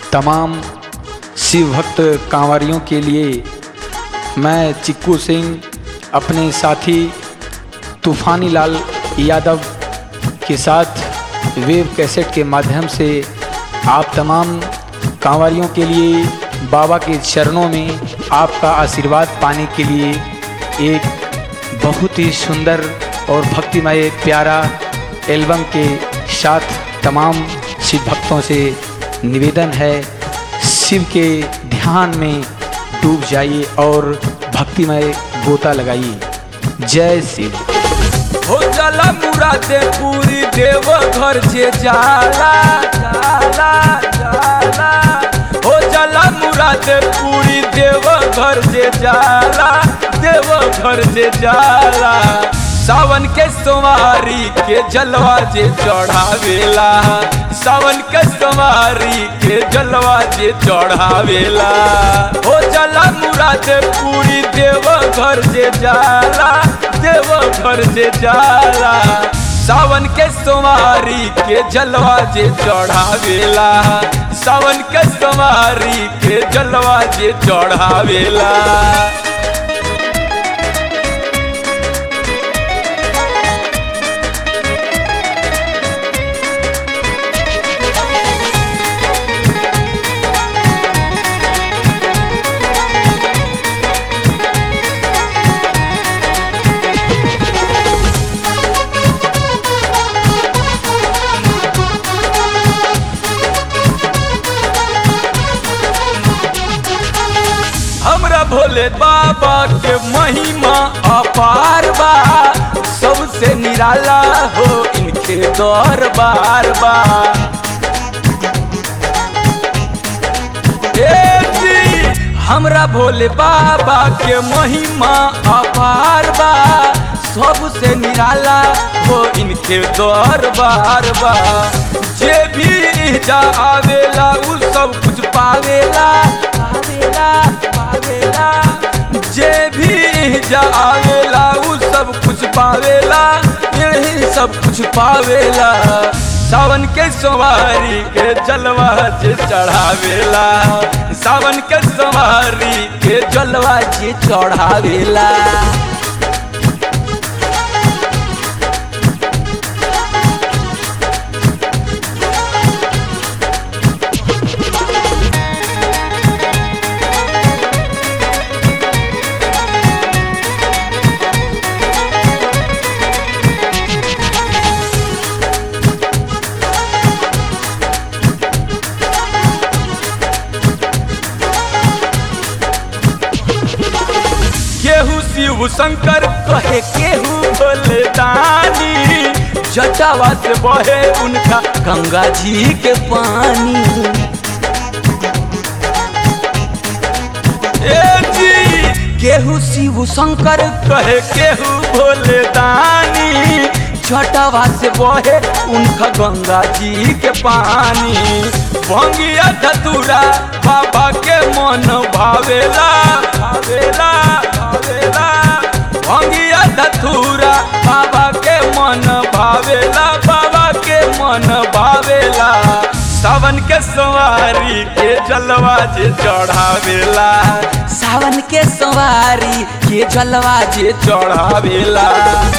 तमाम शिव भक्त कांवरियों के लिए मैं चिक्कू सिंह अपने साथी तूफानी लाल यादव के साथ वेब कैसेट के माध्यम से आप तमाम कांवरियों के लिए बाबा के चरणों में आपका आशीर्वाद पाने के लिए एक बहुत ही सुंदर और भक्तिमय प्यारा एल्बम के साथ तमाम शिव भक्तों से निवेदन है शिव के ध्यान में डूब जाइए और भक्तिमय गोता लगाइए जय शिव हो जाला मुरादे पूरी देव घर जे जाला जाला जाला हो जाला मुरादे पूरी देव घर जे जाला देव घर जे जाला सावन के सोमारी के जलवा जे चढ़ावेला सावन के सोमारी के जलवा जे चढ़ावेला हो जाला मुरादे पूरी देव घर जे जाला देव घर जे जाला सावन के सोमारी के जलवा जे चढ़ावेला सावन के सोमारी के जलवा जे चढ़ावेला हमरा भोले बाबा के महिमा अपार बा सबसे निराला हो इनके दरबार बा ए जी, हमरा भोले बाबा के महिमा अपार बा सबसे निराला हो इनके दरबार बा जे भी जा आवेला उ सब कुछ पावेला पावेला पावेला जे भी जा आवेला उ सब कुछ पावेला यही सब कुछ पावेला सावन के सवारी के जलवा जे चढ़ावेला सावन के सवारी के जलवा जे चढ़ावेला केहू शिव शंकर कहे केहू भोले दानी जटावा से बहे उनका गंगा जी के पानी ए जी केहू शिव शंकर कहे केहू भोले दानी जटावा से बहे उनका गंगा जी के पानी भंगिया धतुरा बाबा के मन भावेला भावेला भावेला भंगिया धतुरा बाबा के मन भावेला बाबा के मन भावेला सावन के सवारी के जलवा जे चढ़ावेला सावन के सवारी के जलवा जे चढ़ावेला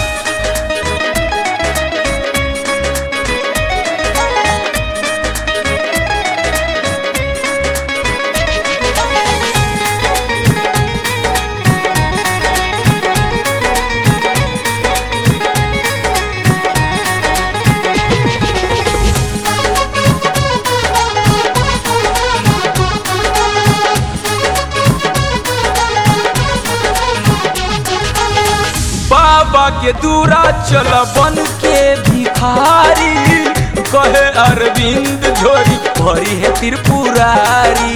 बाबा के दूरा चल बन के भिखारी कहे अरविंद झोरी भरी है त्रिपुरारी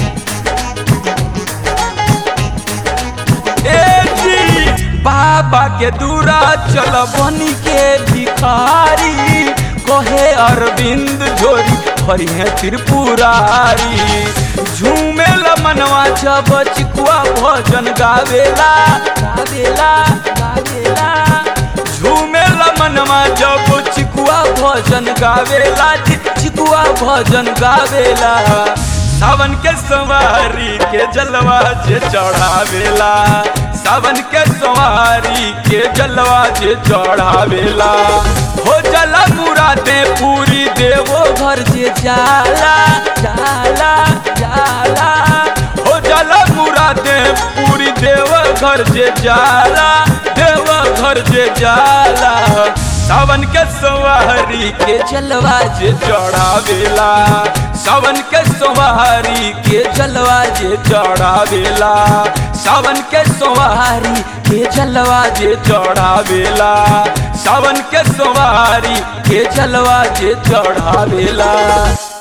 ए जी बाबा के दूरा चल बन के भिखारी कहे अरविंद झोरी भरी है त्रिपुरारी झूमे मनवा जब चिकुआ भजन गावेला गावेला गावेला झूमे मनवा जब चिकुआ भजन गावेला चिकुआ भजन गावेला सावन के सवारी के जलवा जे चढ़ावेला सावन के सवारी के जलवा जे चढ़ावेला हो जला मुरादे पूरी देवो घर जे जाला जाला जाला हो जला मुरादे पूरी देव घर जे जाला देव घर जे जाला सावन के सवारी के जलवा जे चढ़ावेला सावन के सवारी के जलवा जे चढ़ावेला सावन के सवारी के जलवा जे चढ़ावेला सावन के सवारी के जलवा जे चढ़ावेला